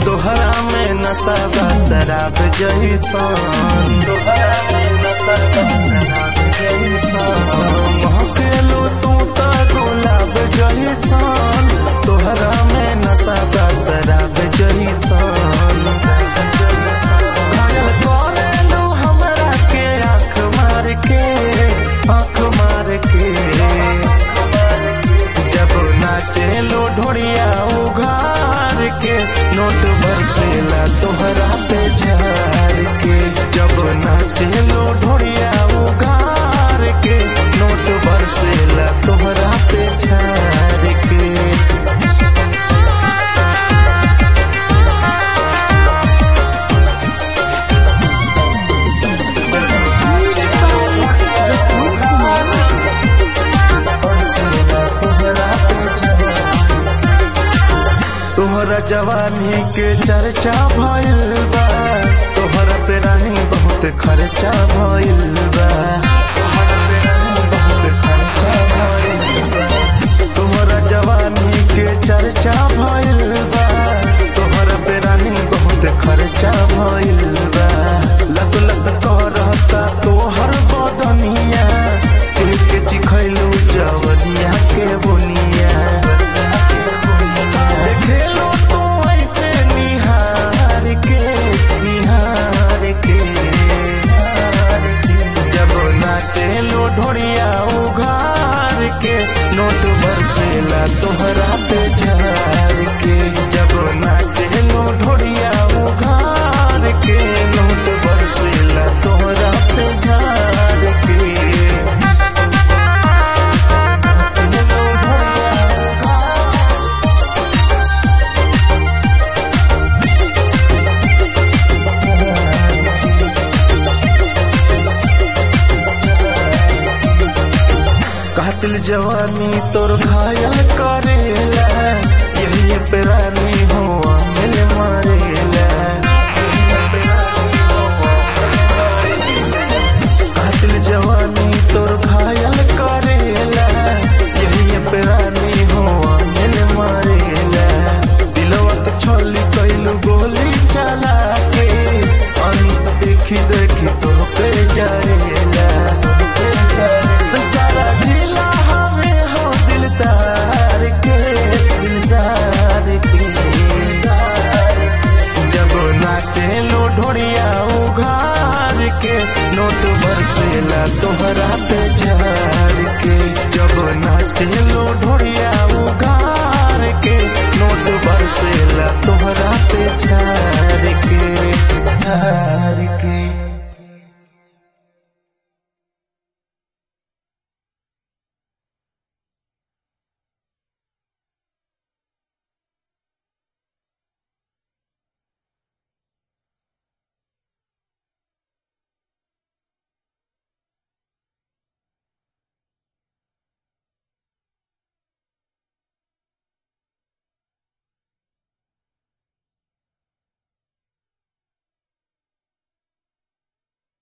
तोहरा में नशा बा शराब जैसन तोहरा में नशा बा शराब जैसन महकेलो तू त गुलाब जैसन तोहरा में नशा बा शराब जैसन घायल करेलो हमरा के आँख मार के आँख मार के जब नाचेलो ढोड़िया उघार के नोट बरसेला तोहरा पे झार के जब नाचेलो ढोड़िया उघार के नोट बरसेला तोहरा पे झार के Music by Jasmine Kumar. तोहरा जवानी के चर्चा भइल बा तोहरा पे रानी बहुत खर्चा भइल बा तोहरा पे रानी बहुत खर्चा भइल बा। तोहरा जवानी के चर्चा भइल बा तोहरा पे रानी बहुत खर्चा भइल बा लस लस करता तोहर बदनिया एक चिखैलू जवनिया के बुनिया खेलो तो ऐसे निहार के निहार के जब नाचेलो ढोड़िया उघार के नोट बरसेला तोहरा पे झार के जब नाचेलो ढोड़िया उघार के नोट बरसेला तोहरा पे झार के नाचेलो ढोड़िया उघार कातिल जवानी तोर घायल करे